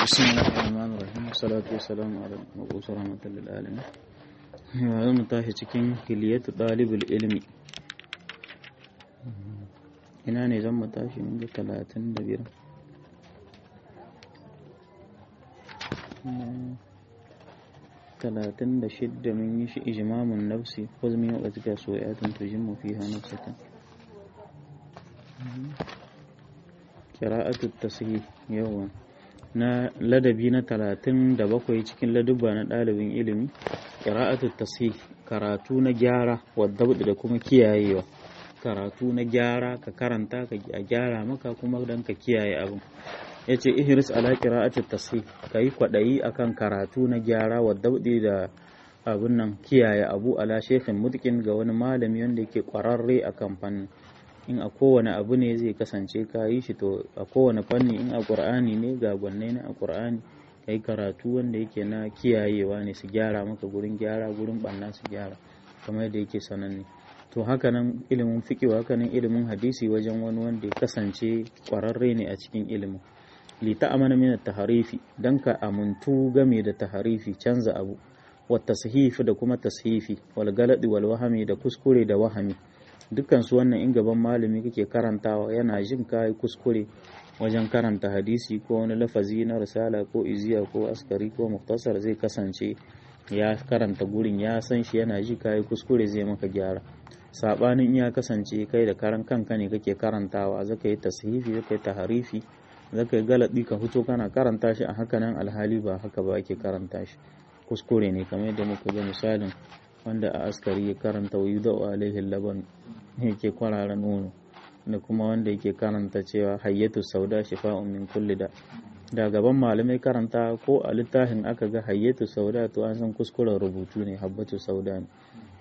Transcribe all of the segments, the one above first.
بسم الله الرحمن الرحيم والصلاة والسلام على المبعوث رحمة للعالمين yau mu tashi cikin hiliyatu ɗalibul ilmi ina ne zan mu tashi mun ga talatin da biyar talatin da shidda mun yi shi ijimamun nafsi huzmin yau ɗazika soyatun tujimmu fi nafsatan kira'atu tasiri yawa na ladabi na talatin da bakwai cikin ladubba na ɗalibin ilimi ƙira'atu tasih karatu na gyara wadda da kuma kiyayewa karatu na gyara ka karanta ka a gyara maka kuma don ka kiyaye abin ya ce ihris ala ƙira'atu tasih ka yi kwaɗayi akan karatu na gyara wadda da abin nan kiyaye abu ala shekhin mutkin ga wani malami wanda yake ƙwararre a kan fannin in a kowane abu ne zai kasance ka yi shi to a kowane fanni in a ƙur'ani ne ga gwanne na a ƙur'ani ka yi karatu wanda yake na kiyayewa ne su gyara maka gurin gyara gurin ɓanna su gyara kamar yadda yake sananne to hakanan ilimin fiƙi hakanan ilimin hadisi wajen wani wanda ya kasance ƙwararre ne a cikin ilimin lita amana min taharifi dan ka amuntu game da taharifi canza abu wa tashifi da kuma tashifi wal galadi wal wahami da kuskure da wahami dukkan su wannan in gaban malami kake karantawa yana jin kai kuskure wajen karanta hadisi ko wani lafazi na risala ko iziya ko askari ko muktasar zai kasance ya karanta gurin ya san shi yana ji kai kuskure zai maka gyara sabanin ya kasance kai da karan kanka ne kake karantawa zaka yi tashifi zaka yi taharifi zaka yi galadi ka fito kana karanta shi a haka nan alhali ba haka ba ake karanta shi kuskure ne kamar yadda muka ga misalin wanda a askari ya karanta wa yuda alaihi laban yake kwarara nono da kuma wanda yake karanta cewa hayyatu sauda shifa'un min kulli da da gaban malamai karanta ko a littafin aka ga hayyatu sauda to an san kuskuren rubutu ne habbatu sauda ne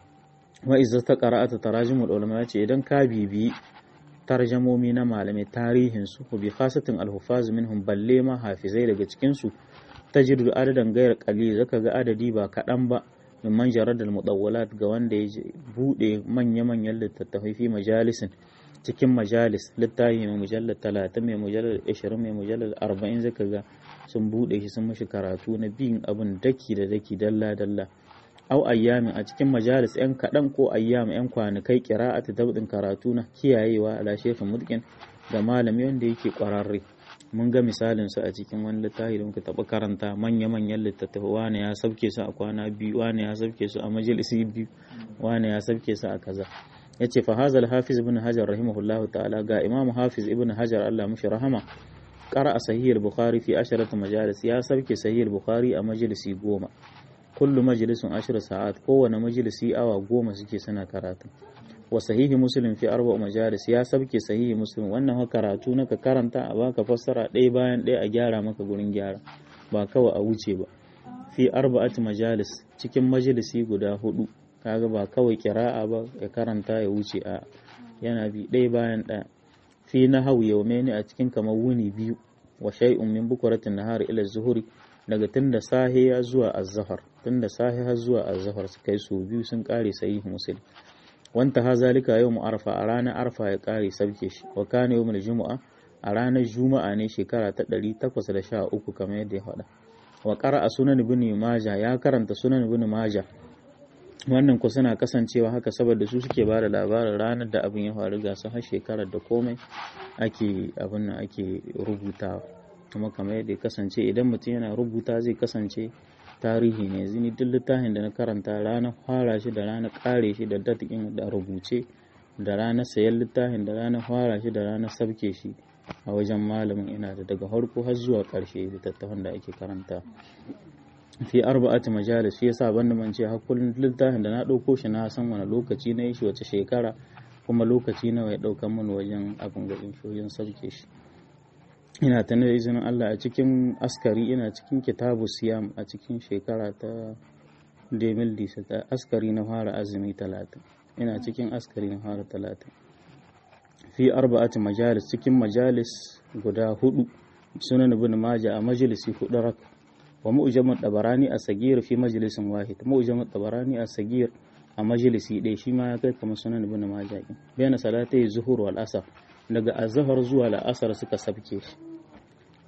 wa izza ta qara'ata tarajimul ulama ce idan ka bibi tarjamomi na malamai tarihin su bi khasatin al-hufaz minhum balle ma hafizai daga cikin su tajidu adadan gairar qalil zaka ga adadi ba kaɗan ba mimman jaradal mudawwalat ga wanda ya bude manya-manyan littattafai fi majalisin cikin majalis littafi mai mujallar talatin mai mujallar ashirin mai mujallar arba'in zaka ga sun bude shi sun mashi karatu na biyun abin daki da daki dalla dalla au ayyami a cikin majalis yan kaɗan ko ayyami yan kwanakai kira'atu dabdin karatu na kiyayewa ala shefin mutkin da malami wanda yake kwararre mun ga misalin su a cikin wani littafi da muka taɓa karanta manya-manyan littattafai wane ya sabke su a kwana biyu wane ya sabke su a majalisi biyu wane ya sabke su a kaza ya ce fahazal hafiz ibn hajar rahimahullah ta'ala ga imamu hafiz ibn hajar allah mushi rahama ƙara a sahihar bukhari fi asharatu majalis ya sabke sahihar bukhari a majalisi goma kullu majalisun ashir sa'at kowane majalisi awa goma suke suna karatu wa sahihi muslim fi arba majalis ya sabke sahihi muslim wannan karatu na ka karanta a baka fassara ɗaya bayan ɗaya a gyara maka gurin gyara ba kawai a wuce ba fi arba'at majalis cikin majalisi guda hudu kaga ba kawai kira'a ba ya karanta ya wuce a yana bi ɗaya bayan ɗaya fi na hau yaume ne a cikin kamar wuni biyu wa shay'un min bukuratin nahar ila zuhuri daga tun da sahe ya zuwa azhar tun da sahe har zuwa azhar su kai su biyu sun kare sahihi muslim wanta ha zalika yau arfa a ranar arfa ya kare sabke shi wa kana yau juma'a a ranar juma'a ne shekara ta 813 kamar yadda ya faɗa wa qara'a sunan ibn maja ya karanta sunan ibn maja wannan ku suna kasancewa haka saboda su suke ba da labarin ranar da abin ya faru ga su har shekarar da komai ake abin nan ake rubutawa kuma kamar yadda ya kasance idan mutum yana rubuta zai kasance tarihi ne zini duk littafin da na karanta ranar fara shi da ranar kare shi da datikin da rubuce da ranar sayan littafin da ranar fara shi da ranar sabke shi a wajen malamin ina da daga farko har zuwa karshe littattafan da ake karanta fi arba'ati majalis shi yasa banda man ce har kullun littafin da na dauko shi na san wani lokaci na yi shi wace shekara kuma lokaci nawa ya daukan mun wajen abin ga wajen sabke shi ina ta da izinin Allah a cikin askari ina cikin kitabu siyam a cikin shekara ta demil ta askari na fara azumi talatin ina cikin askari na fara talatin fi arba'ati majalis cikin majalis guda hudu sunan ibn maja a majalisi hudu rak wa mu'jamut tabarani a sagir fi majalisin wahid mu'jamut tabarani a sagir a majalisi ɗaya shi ma ya kai kamar sunan ibn maja bayan salatai zuhur wal asar daga azhar zuwa la'asar suka sabke shi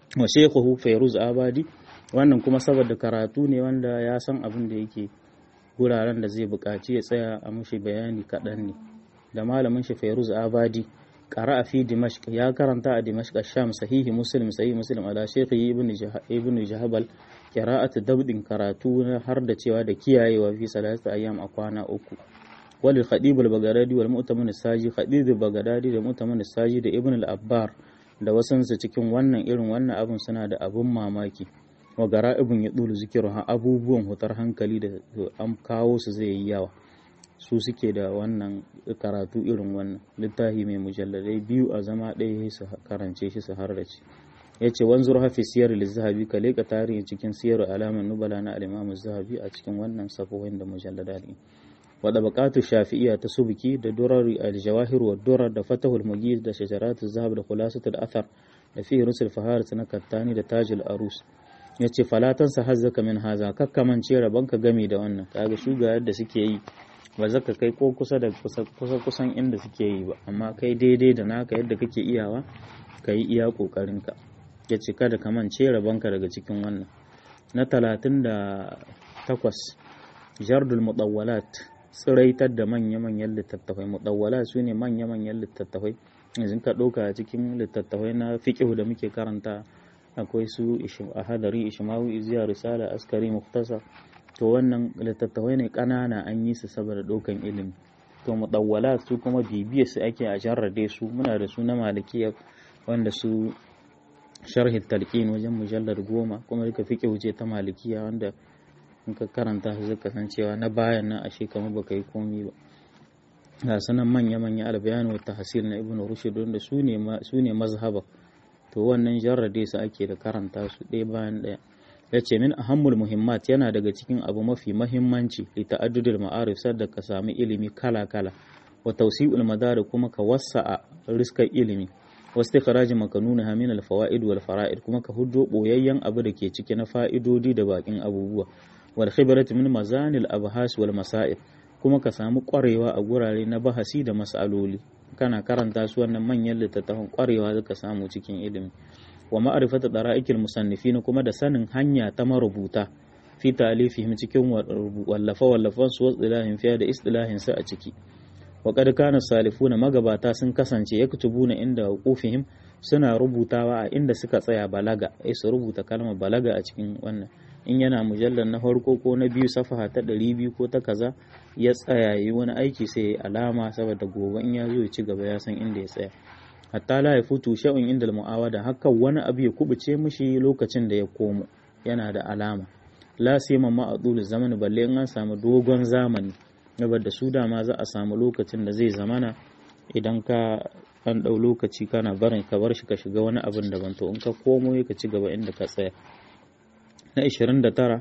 wa shaykhuhu fayruz abadi wannan kuma saboda karatu ne wanda ya san abin da yake guraren da zai buƙaci ya tsaya a mushi bayani kaɗan ne da malamin shi fayruz abadi qara'a fi dimashq ya karanta a dimashq sham sahihi muslim sahihi muslim ala shaykhi ibn ibn jahabal qira'atu dabdin karatu na har da cewa da kiyayewa fi salatu ayyam a kwana uku wal khadib al bagdadi wal mu'tamin saji khadib al bagdadi da mu'tamin saji da ibn al abbar da wasansu cikin wannan irin wannan abun suna da abun mamaki wa gara ibn ya dulu zikiru abubuwan hutar hankali da an kawo su zai yi yawa su suke da wannan karatu irin wannan littafi mai mujalladai biyu a zama ɗaya su karance shi su harrace ya ce wanzur hafi siyar zahabi ka leƙa tarihin cikin siyar alamar nubala na alimamu zahabi a cikin wannan safohin da mujallada ne wadda bukatu shafi'iya ta subuki da durar aljawahir wa durar da fatahul mugiz da shajaratu zahab da khulasatul athar da fi rusul faharat na kattani da tajul arus ya ce falatansa hazzaka min haza kakkamance rabonka gami da wannan kaga shuga yadda suke yi ba zaka kai ko kusa da kusa kusan inda suke yi ba amma kai daidai da naka yadda kake iyawa ka yi iya kokarinka ya ce kada ka mance rabonka daga cikin wannan na talatin da takwas jardul mudawwalat tsiraitar da manya-manyan littattafai mudawwalat su ne manya-manyan littattafai yanzu ka ɗauka a cikin littattafai na fiƙihu da muke karanta akwai su a hadari ishmawu iziya risala askari muftasa to wannan littattafai ne ƙanana an yi su saboda ɗaukan ilimi to mudawwala su kuma bibiya su ake a jarrade su muna da su na malikiya wanda su sharhi talqin wajen mujallar goma kuma duka fiqh wuce ta malikiya wanda in ka karanta su zaka san cewa na bayan nan ashe kamar baka yi komi ba ga sanan manya manya albayan wa tahsil na ibnu rushd wanda su ne su ne mazhaba to wannan jarrade su ake da karanta su ɗaya bayan ɗaya ya ce min ahammul muhimmat yana daga cikin abu mafi mahimmanci li ta'addudul ma'arif sadda ka sami ilimi kala kala wa tawsi'ul madar kuma ka wasa'a riskar ilimi wa istikhraj makanuna min al fawaid wal fara'id kuma ka huddo boyayyen abu da ke ciki na fa'idodi da bakin abubuwa wal khibratu min mazanil abhas wal masail kuma ka samu kwarewa a gurare na bahasi da mas'aloli kana karanta su wannan manyan littattafan kwarewa zaka samu cikin ilimi wa ma'rifatu dara'ikil musannifin kuma da sanin hanya ta marubuta fi ta'lifihim cikin wallafa wallafan su wasilahin fiya da istilahin su a ciki wa qad kana salifuna magabata sun kasance yaktubuna inda wuqufihim suna rubutawa a inda suka tsaya balaga ai su rubuta kalmar balaga a cikin wannan in yana mujallar na farko ko na biyu safaha ta ɗari biyu ko ta kaza ya tsaya yi wani aiki sai ya alama saboda gobe in ya zo ya ci gaba ya san inda ya tsaya hatta la ya futu sha'un inda mu'awada haka wani abu ya kubuce mishi lokacin da ya komo yana da alama la sima ma a zamani balle in an samu dogon zamani da su dama za a samu lokacin da zai zamana idan ka an ɗau lokaci kana barin ka bar shi ka shiga wani abin daban to in ka komo ka ci gaba inda ka tsaya na 29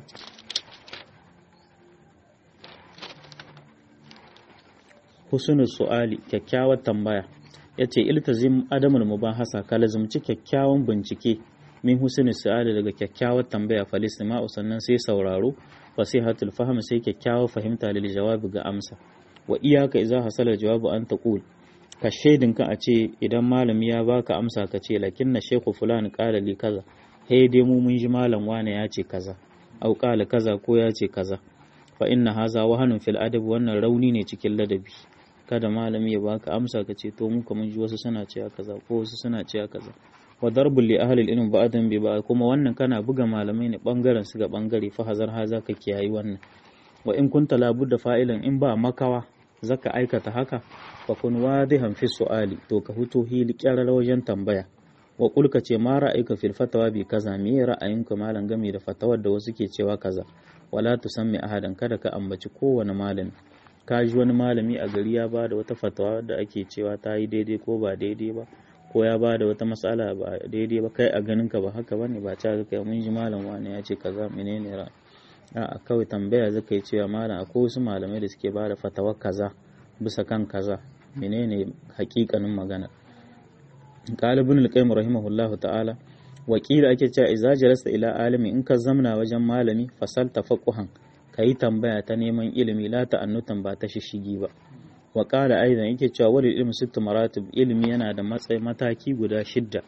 husnul su'ali kyakkyawar tambaya yace iltazim adamul mubahasa ka lazumci kyakkyawan bincike min husnul su'ali daga kyakkyawar tambaya falistima'u sannan sai sauraro fasihatul fahm sai kyakkyawar fahimta lil jawabi ga amsa wa iyaka idza hasala jawabu an taqul ka shaidinka a ce idan malami ya baka amsa ka ce lakinna shaykhu fulan qala li kaza he dai mu mun ji malam wane ya ce kaza au qala kaza ko ya ce kaza fa inna haza wahanun fil adab wannan rauni ne cikin ladabi kada malami ya baka amsa ka ce to mu mun ji wasu suna cewa kaza ko wasu suna cewa kaza wa darbul li ahli ilm ba'dan bi ba kuma wannan kana buga malamai ne bangaren su ga bangare fa hazar haza ka kiyayi wannan wa in kunta labudda fa'ilan in ba makawa zaka aikata haka fa kun wadihan fi su'ali to ka huto hili kyarar wajen tambaya wa kulka ce ma ra'ayka fil fatawa bi kaza me ra'ayinka malam game da fatawar da wasu ke cewa kaza wala tusammi ahadan kada ka ambaci kowane malami ka ji wani malami a gari ya ba da wata fatawa da ake cewa ta yi daidai ko ba daidai ba ko ya ba da wata matsala ba daidai ba kai a ganin ka ba haka bane ba ta kai mun ji malam wani ya ce kaza menene ra a kawai tambaya zaka yi cewa malam akwai wasu malamai da suke ba da fatawar kaza bisa kan kaza menene hakikanin magana قال ابن القيم رحمه الله تعالى wakila ake cewa idza jalasta ila alimi in ka zamna wajen malami fasal tafaquhan kai tambaya ta neman ilimi la ta'annutan ba ta shishigi ba wa qala aidan yake cewa wal ilmu sittu maratib ilimi yana da matsayi mataki guda shidda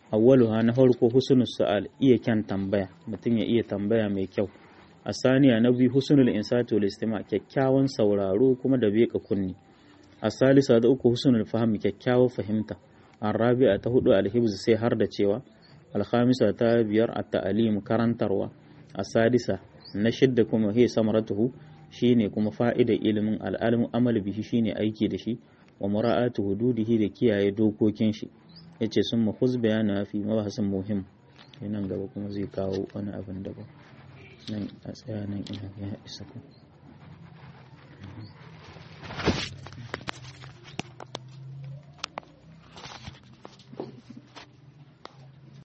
awwaluha na farko husnul su'al iya kyan tambaya mutum ya iya tambaya mai kyau a saniya na biyu husnul insati wal istima kyakkyawan sauraro kuma da beka kunni a salisa da uku husnul fahmi kyakkyawar fahimta an rabi'a ta hudu alhibz sai har da cewa alhamisa ta biyar at ta'alim karantarwa a sadisa na shidda kuma he samaratuhu shine kuma fa'ida ilimin al'almu amal bihi shine aiki da shi wa mura'atu hududihi da kiyaye dokokin shi yace sun mahuz bayana fi mabahasin muhim nan gaba kuma zai kawo wani abin daban nan a tsaya nan ina ya isa ku